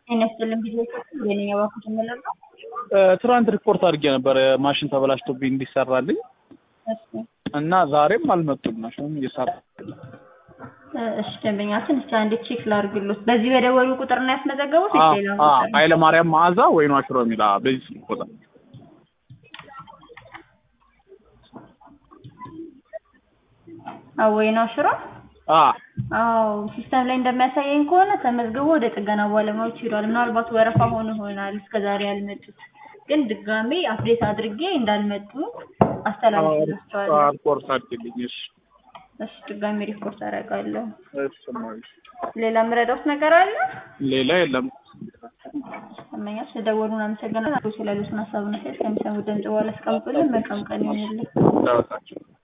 ጤና ይስጥልን ጊዜ የኔ ባኩት የምለው ትናንት ሪፖርት አድርጌ ነበር ማሽን ተበላሽቶብኝ እንዲሰራልኝ እና ዛሬም አልመጡም። ማሽኑም እየሰራ እሺ ደንበኛችን እስቲ አንዴ ቼክ ላድርግሎት። በዚህ በደወሉ ቁጥር ነው ያስመዘገቡት? እሺ ሌላ ቁጥር ኃይለ ማርያም መዓዛ ወይኗ ሽሮ የሚል አዎ፣ በዚህ ስልክ ቁጥር አወይና ሽሮ አ አዎ ሲስተም ላይ እንደሚያሳየኝ ከሆነ ተመዝግቦ ወደ ጥገና ባለሙያዎች ሄዷል። ምናልባት ወረፋ ሆኖ ይሆናል እስከዛሬ ያልመጡት፣ ግን ድጋሜ አፕዴት አድርጌ እንዳልመጡ አስተላልፍላቸዋለሁ። ሪፖርት አድርግልኝ። እሺ እሺ ድጋሜ ሪፖርት አደርጋለሁ። እሺ እማዬ። ሌላ የምረዳውት ነገር አለ? ሌላ የለም። ደንበኛች ስለደወሉን አመሰግናለሁ። ስላሉትን ሀሳብና ሴት ከሚሰሙ ድምጽ በኋላ አስቀምጡልን። መልካም ቀን ይሁንልን። ዳውታቸው